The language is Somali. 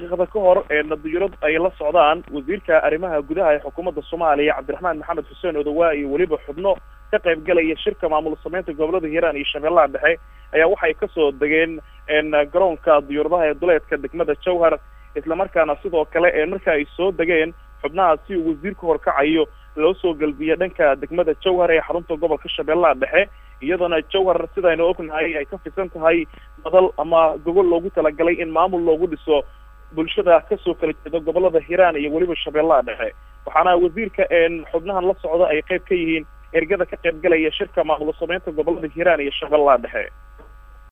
daqiiqada ka hor diyurad ay la socdaan wasiirka arrimaha gudaha ee xukuumadda soomaaliya cabdiraxmaan maxamed xuseen odawaa iyo weliba xubno ka qayb galaya shirka maamul sameynta gobolada hiiraan iyo shabeellaha dhexe ayaa waxay kasoo degeen garoonka diyuuradaha ee duleedka degmada jowhar islamarkaana sidoo kale marka ay soo degeen xubnaha si uu wasiirka horkacayo loo soo gelbiya dhanka degmada jowhar ee xarunta gobolka shabeellaha dhexe iyadoona jowhar sidaynu ognahay ay ka fisan tahay badal ama gogol loogu talagalay in maamul loogu dhiso bulshada kasoo kala jeeda gobolada hiiraan iyo weliba shabeellaha dhexe waxaana wasiirka xubnahan la socda ay qayb ka yihiin ergada ka qayb galaya shirka maamul sameynta gobolada hiiraan iyo shabeellaha dhexe